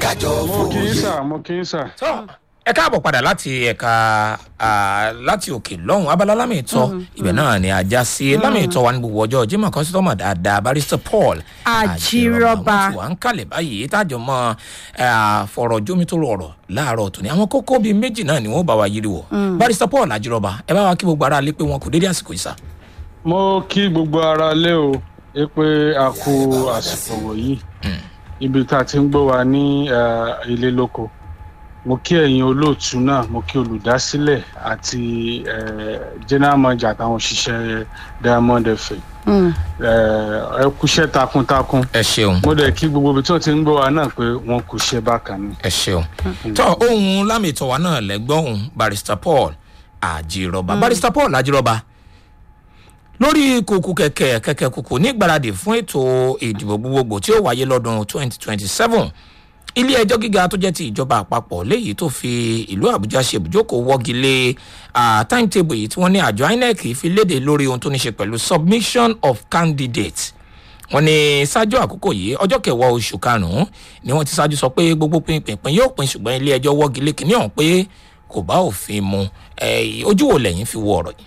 kájọ mo kì í fòye. sà mo kì í sà. tó ẹ káàbọ̀ padà láti ẹ̀ka ah, láti òkè lọ́hùn abala lámìtọ́ ibẹ̀ náà ni ajá sí lámìtọ́ wa ní gbogbo ọjọ́ jimoh kọ́sítọ́mù dáadáa barista paul Ajírọ́ba. wọ́n ti wà ń kalẹ̀ báyìí tájọ mọ́ fọ̀rọ̀ jómitóró ọ̀rọ̀ láàárọ̀ tòní àwọn kókó bíi méjì náà ni wọ́n bá wa yiri wọ̀ barista paul ajírọ́ba ẹ bá wa kí gbogbo ara lé pé wọn kò dédé àsìkò ìsà. mo kí gbogbo ara lé o ẹ pé a kú àsìkò wọ̀nyí ibi tá a ti ń gbọ́ wa ní eh, ilé lóko mo kí ẹ̀yin olóòtú náà mo kí olùdásílẹ̀ àti eh, general manager àtàwọn òṣìṣẹ́ diamond fm Mm. Eh, ẹ kúṣẹ́ takuntakun ẹ ṣeun mo dẹ̀ kí gbogbo ibi tí wọ́n ti ń gbọ́ wa náà pé wọ́n kúṣẹ́ bákan ni. ẹ ṣeun tó ohun lámìtọ́ wa náà lẹ́gbọ́n ohun barista paul àjírọ́ba barista paul àjírọ́ba lórí kùkù kẹ̀kẹ́ kẹ̀kẹ́ kùkù ní ìgbáradì fún ètò ìdìbò gbogbogbò tí ó wáyé lọ́dún 2027 ilé ẹjọ́ gíga tó jẹ́ ti ìjọba àpapọ̀ léyìí tó fi ìlú àbújá ṣe ibùjókòó wọ́gi lé ah, timetable yìí tí wọ́n ní àjọ inec fi léde lórí ohun tó ní ṣe pẹ̀lú submission of candidates wọn ní ṣáájú àkókò yìí ọjọ́ kẹwàá oṣù karùn-ún ni wọ́n ti ṣáájú sọ pé gbogbo pinpin yóò pin ṣùgbọ́n ilé ẹjọ́ wọ́gi lé kínní ọ̀hún pé kò bá òfin mu Eh, ojú wo lẹ́yìn fi wo ọ̀rọ̀ yìí.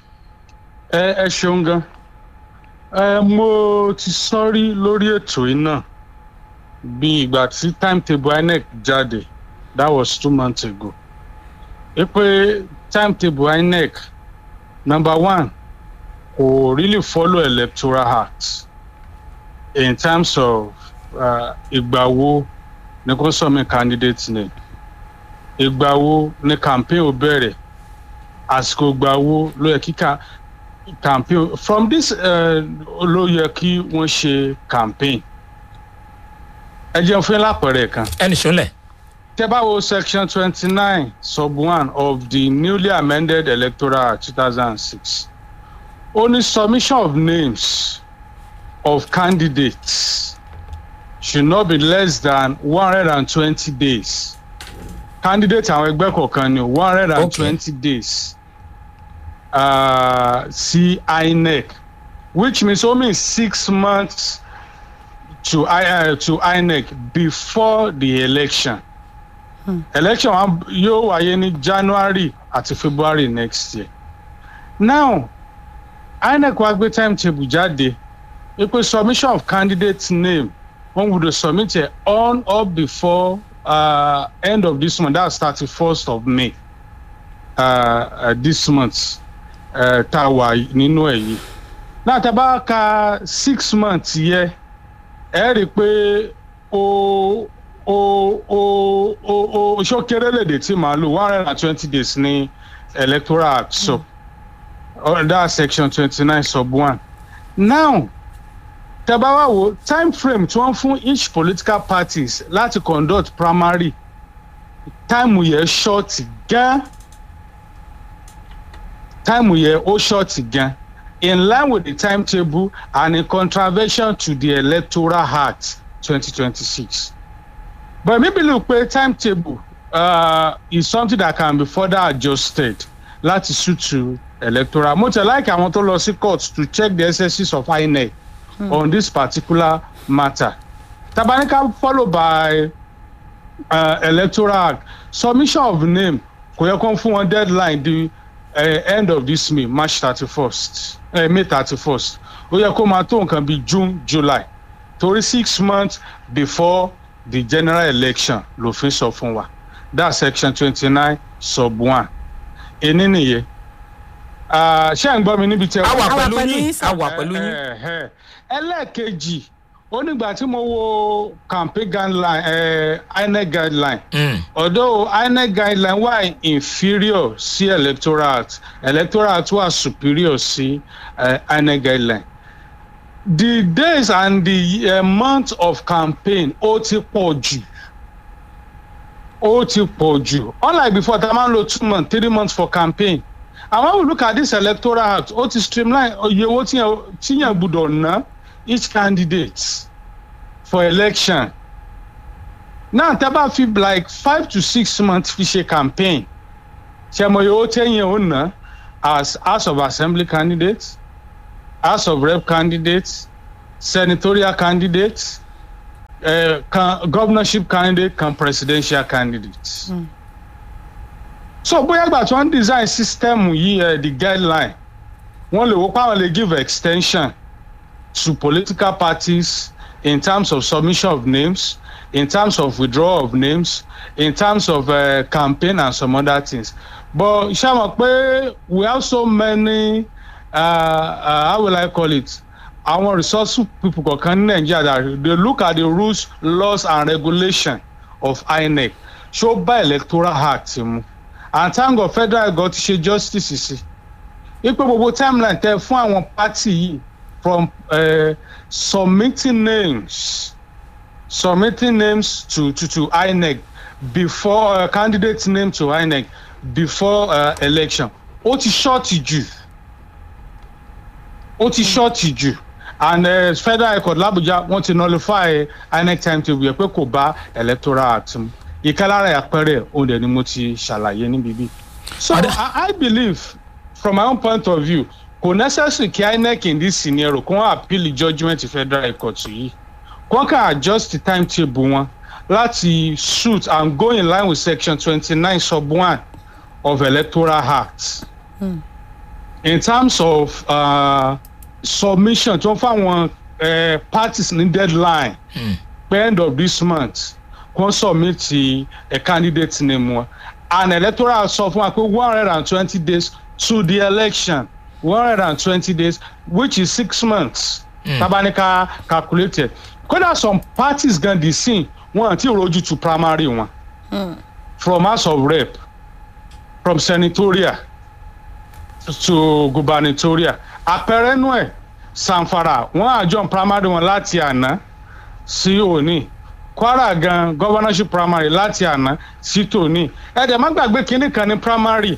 ẹ ẹ ṣeun gan ẹ mo ti sọrí lórí ètò yìí náà bí ìgbà tí timetable inec jáde that was two months ago ẹ pé timetable inec number one kò really follow electoral act in terms of uh, ìgbà wo ni kò sọ mi candidate name ìgbà wo ni campaign ò bẹ̀rẹ̀ àsìkò ìgbà wo ló yẹ kíkà campaign from this uh, ló yẹ kí wọ́n ṣe campaign ẹ jẹun fún lápẹẹrẹ kan ẹnì sọlẹ̀ tẹ bá wo section twenty nine sub one of the newly amended electoral act two thousand and six only submission of names of candidates should not be less than one hundred and twenty days candidate àwọn ẹgbẹ́ kọ̀ọ̀kan ni one hundred and twenty days uh, sí inec which means only six months to, I, uh, to inec before the election election wa yóò wáyé ní january àti february next year now inec wá gbé timetable jáde wípé submission of candidate name wọn gbọdọ submit it on or before uh, end of this month that's thirty first of may uh, uh, this month uh, tá a wà nínú ẹ̀ yìí náà tá a bá ka six months yẹ ẹ rí i pé o o o o o ṣókèrè lèdè tí màá lò one hundred and twenty days ní electoral act so mm. that section twenty nine sub one now tẹ́bá wá wo time frame tí wọ́n fún each political parties láti conduct primary time yẹn short gan time yẹn ó short gan in line with the timetable and in contravention to the electoral act twenty twenty six but me believe pé timetable uh, is something that can be further adjusted láti suit to electoral mo tẹ̀ like àwọn tó lọ sí court to check the excesses of inec hmm. on this particular matter tabanika followed by uh, electoral act submission of name kò yẹ kó fún wọn deadline the uh, end of this may march thirty first uh, may thirty first ó yẹ kó máa tó nǹkan bíi june july torí six months before the general election lòfin sọ fún wa that's section twenty nine sub one èní nìyẹn ṣé à ń gbọ́ mi níbi tí ẹ a wà wà pẹ̀lú pẹ̀lú yín yín, sir. a wà pẹ̀lú yín. Ẹ̀hẹ̀. ẹlẹ́ẹ̀kejì onígbà tí mo wo campaign guideline eh, inec guideline Mm. although inec guideline wà inferior sí electoral act electoral act wà superior sí uh, inec guideline the days and the uh, month of campaign ó ti pọ̀ jù ó ti pọ̀ jù unlike before tá a máa ń lo two months three months for campaign and when we look at this electoral act ó ti streamline iye owó tíyẹn tíyẹn gbúdọ̀ ná each candidate for election now tẹ́ bá fi like five to six months fi ṣe campaign ṣe mo iye owó tẹ́yìn ó ná as house of assembly candidates house of rep candidates senatorial candidates uh, can governorship candidate kan presidential candidate. Mm. so bóyá ìgbà tí wọ́n design system yìí uh, the guideline wọ́n lè wò pé àwọn lè give extension to political parties in terms of submission of names in terms of withdrawal of names in terms of uh, campaign and some other things but ṣé mo pé we have so many uh, uh, how will I call it àwọn resourceful people kọ̀ọ̀kan ní nàìjíríà that they look at the rules laws and regulation of inec ṣó bá electoral act mu and thank god federal government ti ṣe justice sí ipe gbogbo timeline tẹ fún àwọn party yìí from uh, submitting names submitting names to to to inec before uh, candidate name to inec before uh, election ó ti ṣọ́ọ̀tì jù ó ti ṣọ́ọ̀tì jù and uh, federal high court làbújá wọn ti nullify inec timetable yẹ pé kò bá electoral act mu ìkálára àpẹẹrẹ òun dẹ̀ ni mo ti ṣàlàyé níbi bí. so I, i believe from my own point of view kò necessary kí inec in this scenario kó wọn appeal the judgement federal high court yìí kó wọn kàn adjust the timetable wọn láti suit and go in line with section twenty-nine sub one of electoral act. Hmm. in terms of. Uh, submission tó ń fáwọn uh, parties ní deadline mm. by end of this month kò submit a candidate name wọn and electoral sọ fún wa pé one hundred and twenty days to the election one hundred and twenty days which is six months mm. tabanika calculated kódà some parties gan dey sin wọn àti ìrojú to primary wọn mm. from house of rep from senatorial to gubernatorial àpẹẹrẹ nú ẹ sanfara wọn àjọ primary wọn láti àná sí òní kwara gan governorship primary láti àná sí tòní ẹdẹ má gbàgbé kínní kan ní primary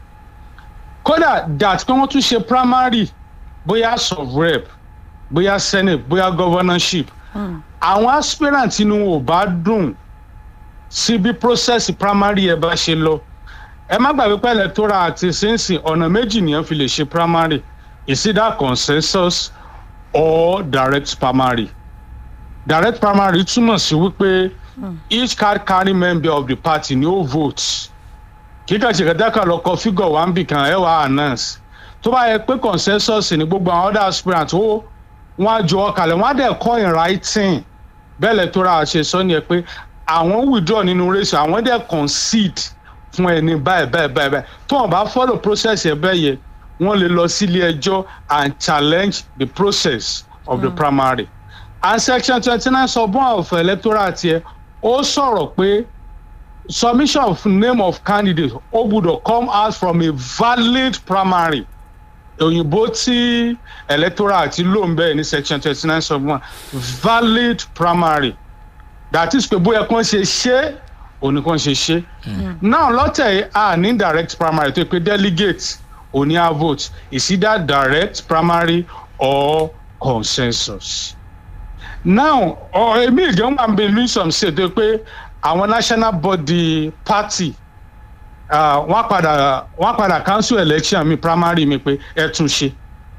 kódà dat pé wọn tún ṣe primary bóyá sub rep bóyá senate bóyá governorship àwọn aspirant inú ò bá dùn sí bí process primary ẹ bá ṣe lọ ẹ má gbàgbé pé electoral àti sínsìn ọ̀nà méjì nìyẹn fi lè ṣe primary is either consensus or direct primary direct primary túmọ̀ sí wípé each card carry member of the party ni ó vote kíkà ṣèkẹ́dẹ́kà lọ kọ figure one bì kan ẹ wá announce tó bá yẹ pé consensus ni gbogbo àwọn other aspirants ó wọn á jọ ọkàlẹ̀ wọn á dẹ̀ kọ́ in writing bẹ́ẹ̀ electoral ṣe sọ ni ẹ pé àwọn withdraw nínú race àwọn dẹ̀ concede fún ẹni báyìí báyìí báyìí tó wọn bá follow process ẹ bẹ́ẹ̀ yẹ wọ́n lè lọ sílé ẹjọ́ and challenge the process of mm. the primary and section twenty nine subone of electoral tiẹ̀ ó sọ̀rọ̀ pé submission of name of candidate ó gbúdọ̀ come out from a valid primary òyìnbó tí electoral ti lò ń bẹ́ẹ̀ ní section twenty nine subone valid primary that is pé bóyá kàn ṣe ṣe òní kàn ṣe ṣe now lọ́tẹ̀ a ní direct primary tó pé delegate òní a vote is either direct primary or consensus. now èmi ìgbẹ́wọ̀n máa ń bẹ luison ṣètò pé àwọn national body party wọ́n padà wọ́n padà council election mi primary mi pé ẹ tún ṣe.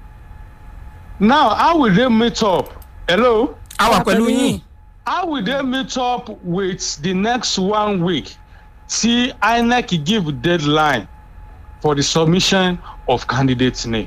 now how will they meet up? hello. a wà pẹ̀lú yín. how will they meet up with the next one week tí inec give deadline for the submission of candidate name.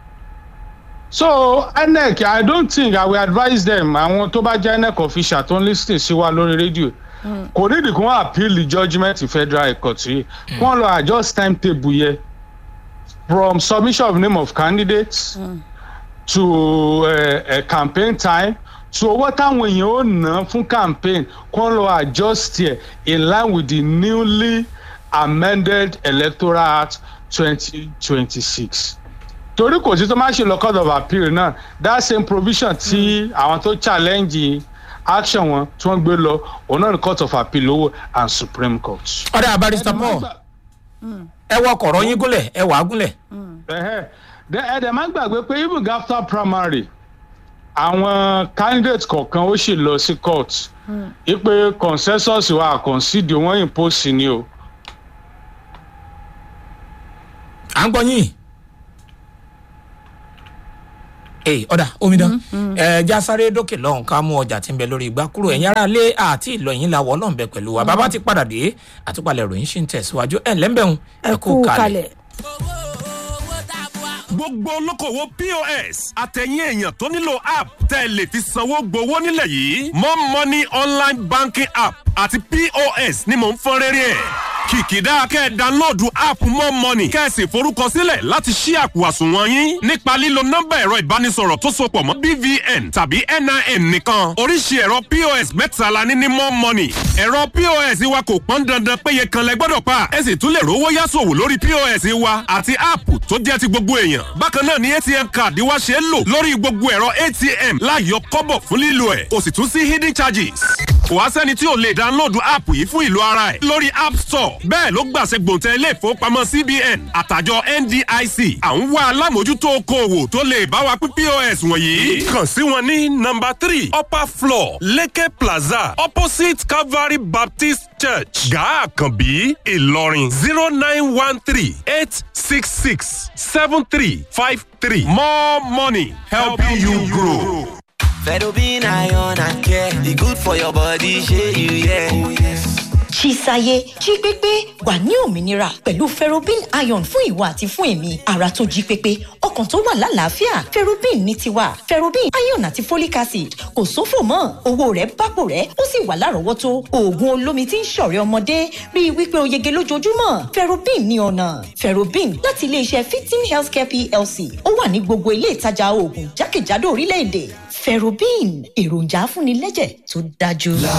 so inec i don't think i will advise them àwọn tó bá jẹ́ inec official tó ń lis ten sí wa lórí rédíò kò nídìí kí wọ́n appeal the judgement federal high court yìí kí wọ́n lọ adjust timetable yẹ from submission of name of candidates mm. to uh, uh, campaign time to owó táwọn èèyàn ó ná fún campaign kí wọ́n lọ adjust yẹ in line with the newly amended electoral act twenty twenty six torí kò sí tó máa ṣe lọ court of appeal náà that same provision tí àwọn tó challenge action wọn tí wọ́n gbé lọ òun náà ní court of appeal lówó and supreme court. ọ̀dà barrister paul ẹ wọ kọ̀rọ̀ yín gúnlẹ̀ ẹ wà á gúnlẹ̀. ẹ̀ẹ́dẹ̀ má gbàgbé pé even after primary àwọn candidate kọ̀ọ̀kan ó sì lọ sí court ipe consensus wa concede wọ́n impose ni o. à ń gbọ́ yín. ee ọ̀dà omidan ẹ já sáré dókè lọ́hùn ká mú ọjà tí ń bẹ lórí igbá kúrò ẹ̀yin ará lé àti ìlọyìn la wọ́ ọlọ́run bẹ pẹ̀lú wa bàbá ti padà dé àtúpalẹ̀ ròyìn ṣì ń tẹ̀síwájú ẹ̀ lẹ́ńbẹ̀hún ẹ kú kalẹ̀. gbogbo olókòwò pos àtẹ̀yìn èèyàn tó nílò app tẹ́ ẹ lè fi sanwó gbowó nílẹ̀ yìí mo money online banking app àti pos ni mò ń fọ́n rẹ́rẹ́ ẹ̀ kìkìdá kẹ́ ẹ dánlóòdù app mo money kẹ́ ẹ sì forúkọsílẹ̀ láti ṣí àpò àsùnwọ̀n yín nípa lílo nọ́mbà ẹ̀rọ ìbánisọ̀rọ̀ tó sopọ̀ mọ́ bvn tàbí nin nìkan oríṣi ẹ̀rọ pos mẹ́ta la ní ní mo money ẹ̀rọ pos wa kò pọ́n dandan péye kan lẹ gbọ́dọ̀ pa ẹ sì tún lè rówó yásòwò lórí pos wa àti app tó jẹ́ ti gbogbo èèyàn bákan náà ni atm card wa ṣe é lò lórí gbogbo ẹ̀rọ atm láyọ kọ́bọ̀ fún lílo ẹ̀ kò sì tún sí hidden charges kò wá sẹ́ni tí ò lè dánlóòdù app yìí fún ìlú ara ẹ̀ lórí app store bẹ́ẹ̀ ló gbàṣẹ gbòǹtẹ̀ ilé ìfowópamọ́ cbn àtàjọ ndic à ń wá alámòjútó okòòwò tó lè bá wa pín pos wọ̀nyí. kàn sí wọn ní nọmba three upper floor leke plaza opposite calvary baptist church gaa àkànbí ìlọrin zero nine one three eight six six seven three five three more money helping you grow. Fedobin iron and care, e good for your body, shey you yeah. Oh, yes. Chisaye jí pépé wà ní òmìnira pẹ̀lú ferrobin iron fún ìwà àti fún èmi ara tó jí pépé ọkàn tó wà lálàáfíà ferrobin ní tiwa ferrobin iron àti folic acid kò sófò mọ́ owó rẹ̀ bápò rẹ̀ ó sì wà lárọ̀ọ́wọ́tó oògùn olómi tí ń ṣọ̀rẹ́ ọmọdé rí i wípé o yege lójoojúmọ́ ferrobin ní ọ̀nà ferrobin láti iléeṣẹ́ fifteen healthcare plc ó wà ní gbogbo ilé ìtajà oògùn jákèjádò orílẹ̀-èdè ferrobin èròjà afúnilẹ́jẹ̀ tó dájú.